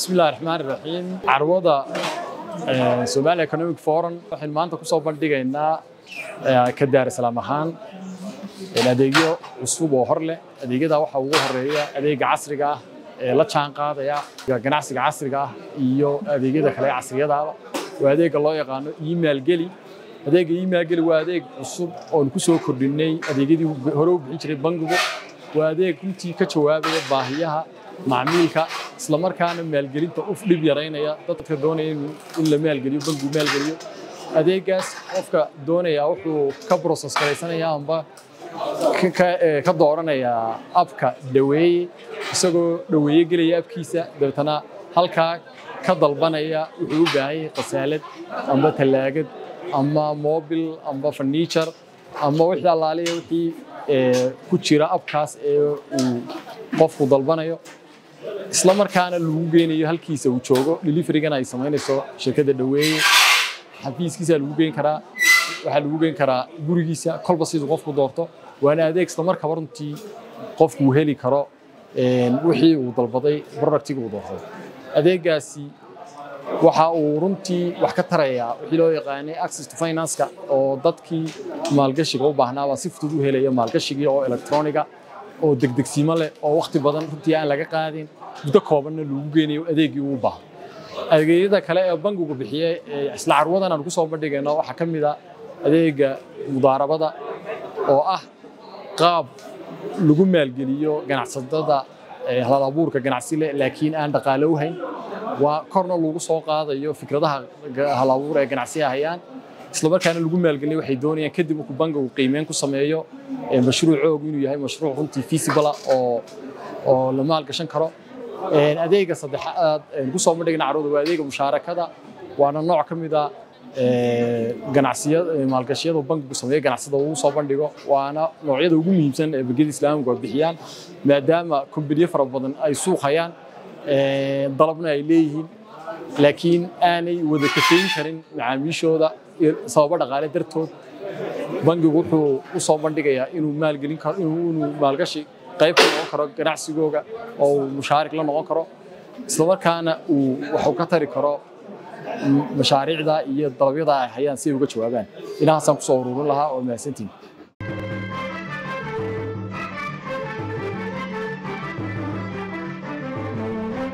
bismi illahi raxmaan iraxiim carwada somalia economic forum waxaynu maanta ku soo bandhigaynaa ka daarisalaam ahaan adeegyo cusub oo hor leh adeegyada waxaa ugu horeeya adeega casriga ah ee la jaan qaadaya ganacsiga casriga ah iyo adeegyada kale ee casriyadaaba waa adeega loo yaqaano email geli adeega email geli waa adeeg cusub oon ku soo kordhinay adeegyadii hore u bixin jiray bangigu waa adeeg runtii ka jawaabaya baahiyaha macmiilka isla markaana maalgelinta uf dhib yaraynaya dadka doonaya in la maalgeliyo bangigu maalgeliyo adeegaas qofka doonaya wuxuu ka process garaysanaya amba ka dooranayaa abka dhaweeye isagoo dhaweeye gelaya abkiisa dabeetana halkaa ka dalbanaya wuxuu u baahan yahay khasaalad amba tallaagad ama mobil amba furniture ama wixii allaaliya wixii ku jira abkaas ee uu qofku dalbanayo isla markaana lagu geynayo halkiisa uu joogo deliverygana ay samaynayso shirkadda dhaweeye xafiiskiisa lagu geyn karaa waxaa lagu geyn karaa gurigiisa kolba siduu qofku doorto waana adeeg isla markaba runtii qofku uu heli karo wixii uu dalbaday productiga uu doortay adeegaasi waxa uu runtii wax ka tarayaa wixii loo yaqaanay access to finance-ka oo dadkii maalgashiga u baahnaabaa si fudud u helaya maalgashigii oo electroniga oo degdegsiimo leh oo wakhti badan runtii aan laga qaadin muddo koobanna lagu geynayo adeegii uu baahdo adeegyada kale ee bangigu bixiye isla carwadan aan ku soo bandhigayno waxaa ka mid a adeega mudaarabada oo ah qaab lagu maalgeliyo ganacsatada hal abuurka ganacsi leh laakiin aan dhaqaale u hayn waa korna lagu soo qaadayo fikradaha hal abuur ee ganacsiga hayaan isla markaana lagu maalgeliyo waxay doonayaan kadib markuu bangigu qiimeyn ku sameeyo mashruucoogu inuu yahay mashruuc runtii feasible oo oo la maalgashan karo adeega saddexaad ku soo bandhigna carwada waa adeega mushaarakada waana nooc ka mid a ganacsiyada maalgashiyada bangigu sameeyo ganacsada uu soo bandhigo waana noocyada ugu muhiimsan ee bangiyada islaamigu ay bixiyaan maadaama kombaniyo fara badan ay suuq hayaan dalabna ay leeyihiin laakiin aanay wada kafeyn karin macaamiishooda sababo dhaqaale dartood bangigu wuxuu u soo bandhigayaa inuu maalgelin karo inuu maalgashi qayb ka noqon karo ganacsigooga oo uu mushaarik la noqon karo isla markaana uu waxuu ka tari karo mashaariicda iyo dalabyada ay hayaan si ay uga jawaabaan inahaasaan kusoo ururin lahaa oo mahadsantiin